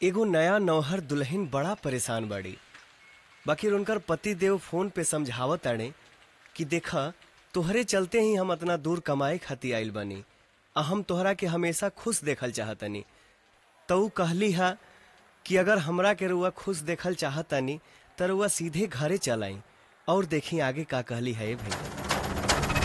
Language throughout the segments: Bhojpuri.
एगो नया नौहर दुल्हन बड़ा परेशान बाड़ी बाकी उनकर पति देव फोन पे समझावत ताड़े कि देखा तोहरे चलते ही हम अतना दूर कमाए खातिर आइल बानी आ हम तोहरा के हमेशा खुश देखल चाहतनी तो ऊ कहली हा कि अगर हमरा के रुआ खुश देखल चाहतनी त रुआ सीधे घरे चल आई और देखी आगे का कहली है भाई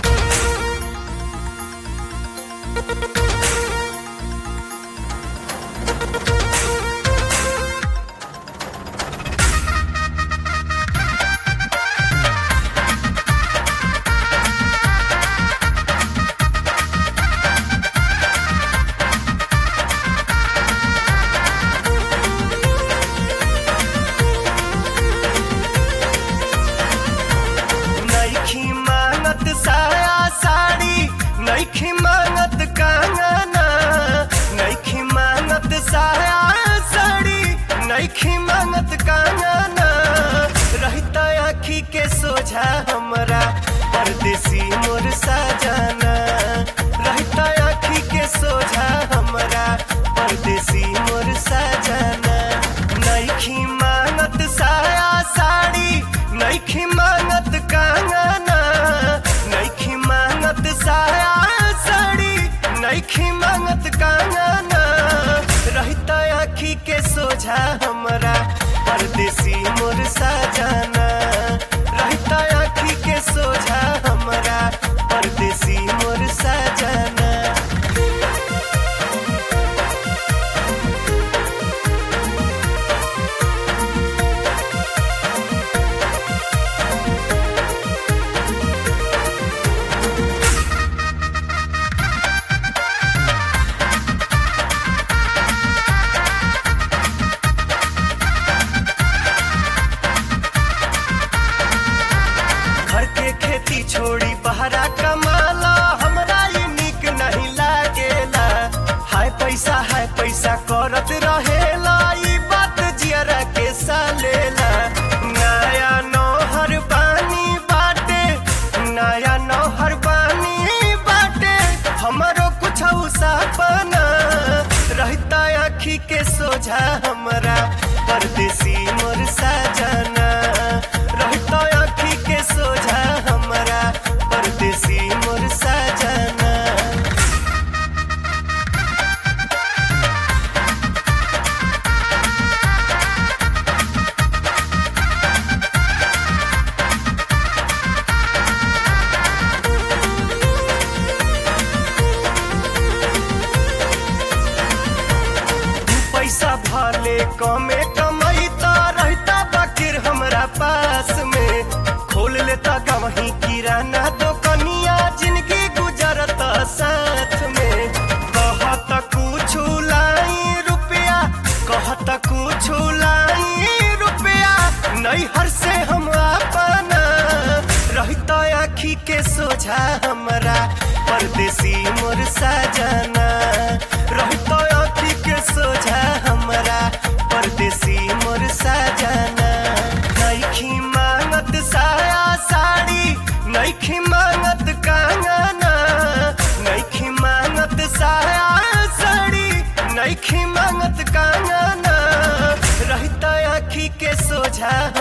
नईखी मांगत साया साड़ी नईखी मांगत कंगना नईखी मांगत साया साड़ी नईखी मांगत कंगना रहता आखी के सोझा हमरा परदेसी मोर साजना रहता आखी के सोझा हमरा परदेसी मोर साजना नईखी मांगत साया साड़ी नईखी मांगत कंगना नईखी मांगत साया साड़ी नईखी मांगत कंगना रहता आखी के सोझा हमरा परदेसी मोर साजना रहता आखी के सोझा हमरा परदेसी मोर साजना घर के खेती छोड़ी बहरा कमाला हमरा ये निक नहीं लागेला हाय पैसा हाय पैसा करत रहेला ई बात जियरा के सालेला नया नौहर बानी बाटे नया नौहर बानी बाटे हमरो कुछ सपना रहता आखी के सोझा हमरा परदेसी मोर साजना रहता आखी के सोझा हमरा परदेसी मोर साजना पैसा भले कमे कमैता रहता बाकिर हमरा पास में खोल लेता गवही किराना दोकनिया जिंदगी गुजरत साथ में कहत कुछ लाई रुपया कहत कुछ लाई रुपया नैहर से हम अपना रहता आखी के सोझा हमरा परदेसी मोर साजना रहता आखी के सोझा हमरा परदेसी मोर साजना नईखी मांगत साया साड़ी नईखी मांगत कंगना नईखी मांगत साया साड़ी नईखी मांगत कंगना रहता आखी के सोझा